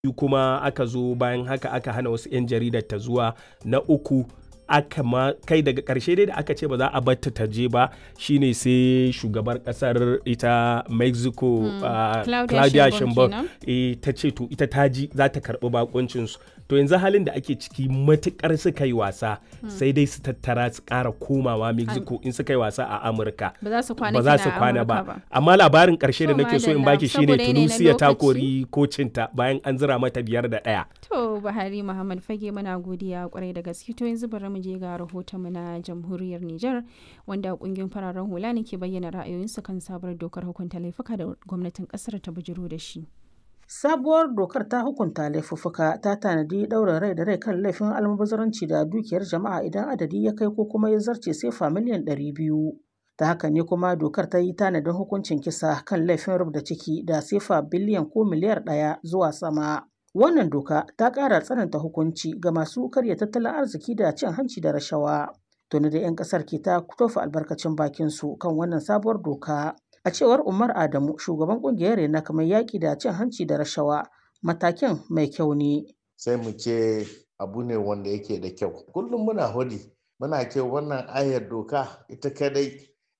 biyu kuma aka zo bayan haka aka hana wasu 'yan jaridar ta zuwa na uku aka ma kai daga karshe dai da aka ce ba za a batta ta je ba shine sai shugabar kasar ita mexico uh, Claudia claudia Sheinbaum sheinbaum eh, ta ce to ita ta ji za ta karbi bakuncinsu to yanzu halin da ake ciki matukar suka yi wasa sai dai su tattara su kara komawa mexico in suka yi wasa a amurka ba za su kwana ba za kina su a kwana Amurka ba amma labarin karshe da To, nake so in madalla, baki shine saboda yanayi na tunisia ta lokaci. kori kocinta bayan an zira mata biyar da ɗaya To Buhari Muhammad Fage muna godiya kwarai da gaske to yanzu bari mu je ga rahotonmu na jamhuriyar Nijar wanda kungiyoyin fararen hula ne ke bayyana ra'ayoyinsu kan sabuwar dokar hukunta laifuka da gwamnatin kasar ta bujiro da shi. Sabuwar dokar ta hukunta laifuffuka ta tanadi ɗaurin rai da rai kan laifin almubazaranci da dukiyar jama'a idan adadi ya kai ko kuma ya zarce sefa miliyan ɗari biyu. Ta haka ne kuma dokar ta yi tanadin hukuncin kisa kan laifin rubda ciki da sefa biliyan ko miliyar ɗaya zuwa sama. Wannan doka ta ƙara tsananta hukunci ga masu karya tattalin arziki da cin hanci da rashawa. Tuni da 'yan ƙasar ke ta tofa albarkacin bakinsu kan wannan sabuwar doka. A cewar Umar Adamu, shugaban kungiyar Rena kamar yaƙi da cin hanci da rashawa, matakin mai kyau ne. sai mu ce abu ne wanda yake da kyau kullum muna hudi muna ce wannan ayar doka ita kadai